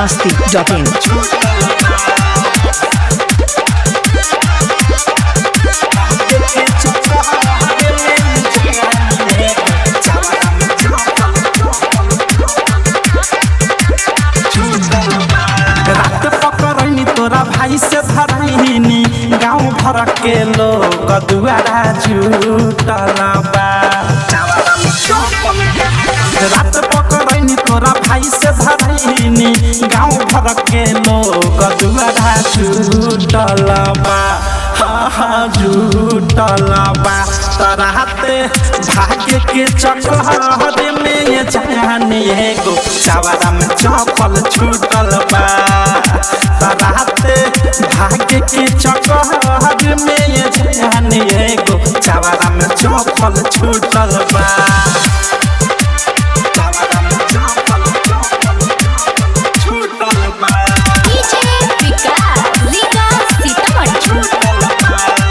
biharmasti.in रात पकड़नी तोरा भाई से धरनी गाँव भर के लोग दुआरा जुटल बा रात पकड़नी तोरा भाई से धरनी गाँव भर के लोग दुआरा जुटल बा हाँ हाँ जुटल बा तराते भाग्य के चक्कर में जानी एगो चावरा में चपल छूटल बा तराते भाग्य के चक्कर में जानी एगो चावरा में चपल छूटल बा चावरा में चपल छूटल बा डीजे विकास रीगा सीतामढ़ी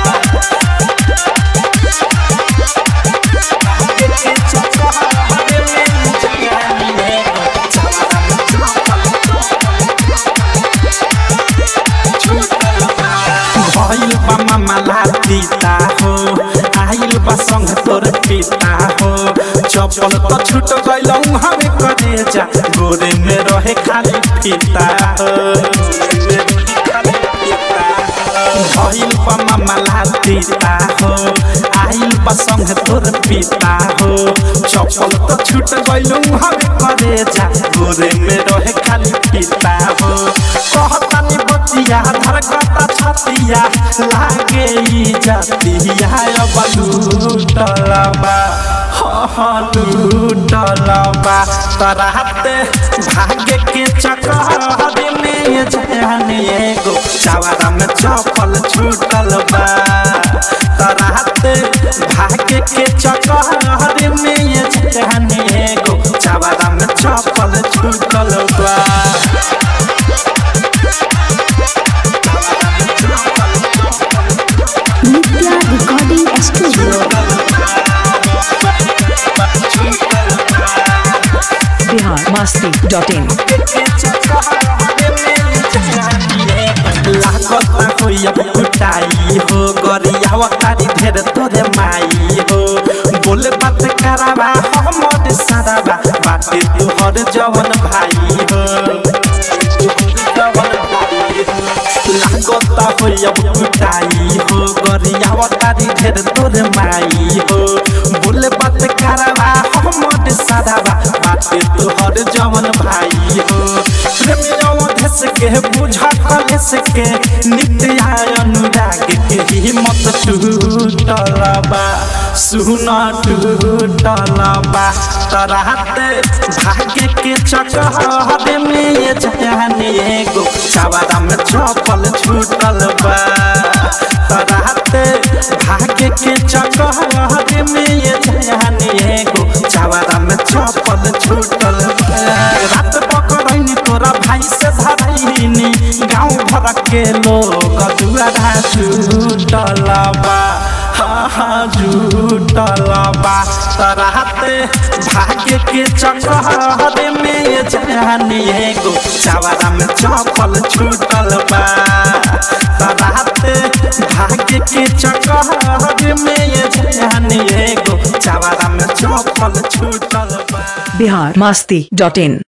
भइल बा मामला पिता हो आइल बा संग तोर पिता हो चपल त छूट गइलौ हमें करे जा गोरे में रहे खाली पिता हो भइल बा मामला पिता हो आइल बा संग तोर पिता हो चपल त छूट गइलौ हमें करे जा गोरे में रहे खाली पिता हो कहतानी बतिया धरकता छतिया लागे ई जतिया अब लूटलबा ह लूटलबा तराते भाग्य के चक्कर में जाने एगो चावरा में चपल छूटल बा तराते भाग्य के चक्कर में जाने एगो चावरा में चपल छूटल बा नित्या रिकॉर्डिंग स्टूडियो biharmasti.in लागता कोई अब कुटाई हो गरियावा तारी ढेर तोरे माई हो बोले बात करावा हमर सारावा बाटे तोहर जवन भाई हो लागता होई अब कुटाई हो गरियावा तारी ढेर तोरे माई हो बोले बात करावा हमर सारावा बाटे तोहर जवन भाई हो प्रेमियों धस के बुझा कलेस के नित्य अनुराग के हिम्मत टूटलबा सुना टूटलबा तराते भाग्य के चक्कर में ये जाने एगो चावरा में चपल छूटल बा तराते भाग्य के चक्कर में ये जाने एगो चावरा में चपल छूटल बा रात पकड़नी तोरा भाई से धरनी गाँव भर के लोग दुआरा जुटल बा हाँ हाँ जुटल बा तराते भाग्य के चक्कर में जानी एगो चावरा में चपल छूटल बा तराते भाग्य के चक्कर में जानी एगो चावरा में चपल छूटल बा biharmasti.in